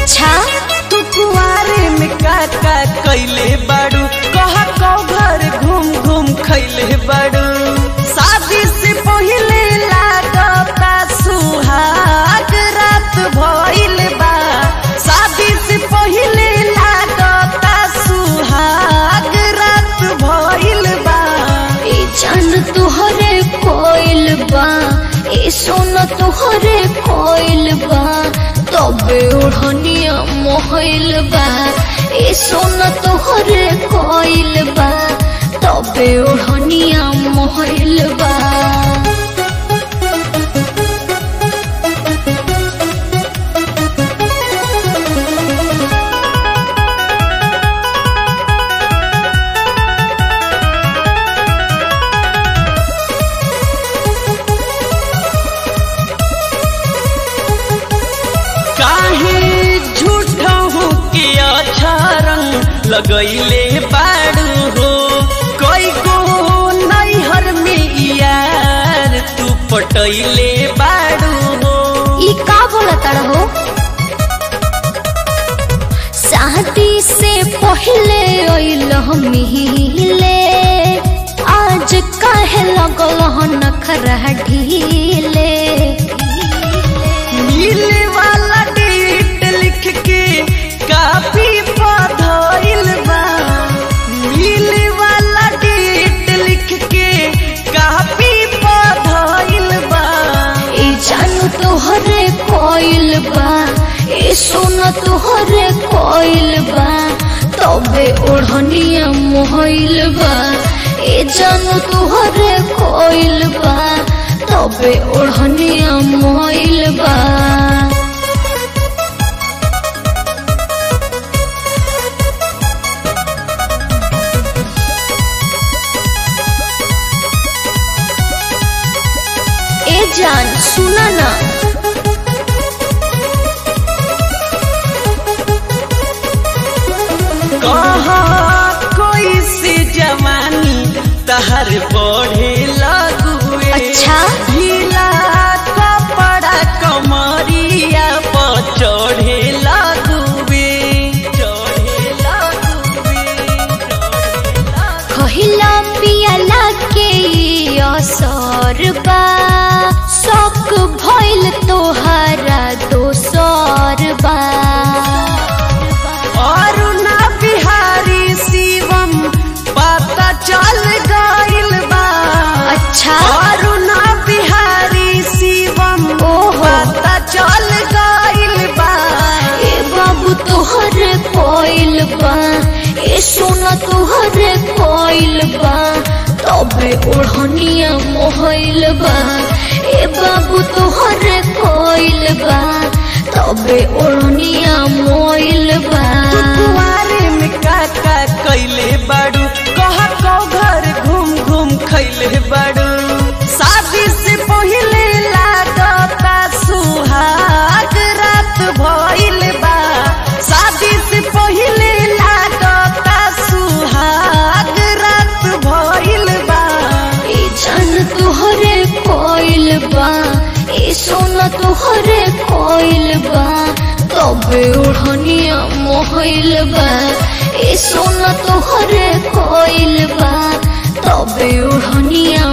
अच्छा तू कुआरे में का का कैले बाड़ू कहा कौ घर घूम घूम खैले बाड़ू शादी से पहिले लागता सुहाग रात भइल बा शादी से पहिले लागता सुहाग रात भइल बा ए जान तुहरे कोइल बा ए सोना तुहरे कोइल बा तबे ओढ़निया मोहइल बा ए सोना तुहरे कोइल बा तबे ओढ़निया मोहइल बा काहे झूठा हो के अच्छा रंग लगैले बाड़ू हो कई गो नैहर में यार तू पटैले बाड़ू हो ई का बोलत हो शादी से पहले अइल मिले आज काहे लगल नखरा ढीले मिले वाला डेट लिख के काफी पधइल बा मिले वाला डेट लिख के काफी पधइल बा ए जानू तोहरे कोइल बा ए सोना तोहरे कोइल बा तबे ओढ़निया मोहइल बा ए जानू तोहरे कोइल बा तबे ओढ़निया मोहइल बा ए जान सुना ना कहा कोई से जवानी तहर बढ़े लगुए अच्छा? ढीला कपड़ा कमरिया पर चढ़े लगुए चढ़े लगुए चढ़े लगुए। कहिला पियला के ई असर बा शौक भइल तोहरा दोसर बा अरुणा बिहारी शिवम पता चल गइल बा अच्छा अरुणा बिहारी शिवम ओहो। पता चल गइल बा ए बाबू तोहरे कोइल बा ए सोना तोहरे कोइल बा तबे ओढ़निया मोहइल बा ए बाबू तोहरे कोइल बा तबे ओढ़निया मोइल बा तू कुआरे में का का कैले बाड़ू कहा कौ घर घूम घूम खैले बाड़ू शादी से पहिले लागता सुहाग रात भइल बा शादी से पहिले लागता सुहाग रात भइल बा ए जान तोहरे कोइल बा ए सोना तोहरे कोइल बा तबे ओढ़निया मोहइल बा ए सोना तोहरे कोइल बा तबे ओढ़निया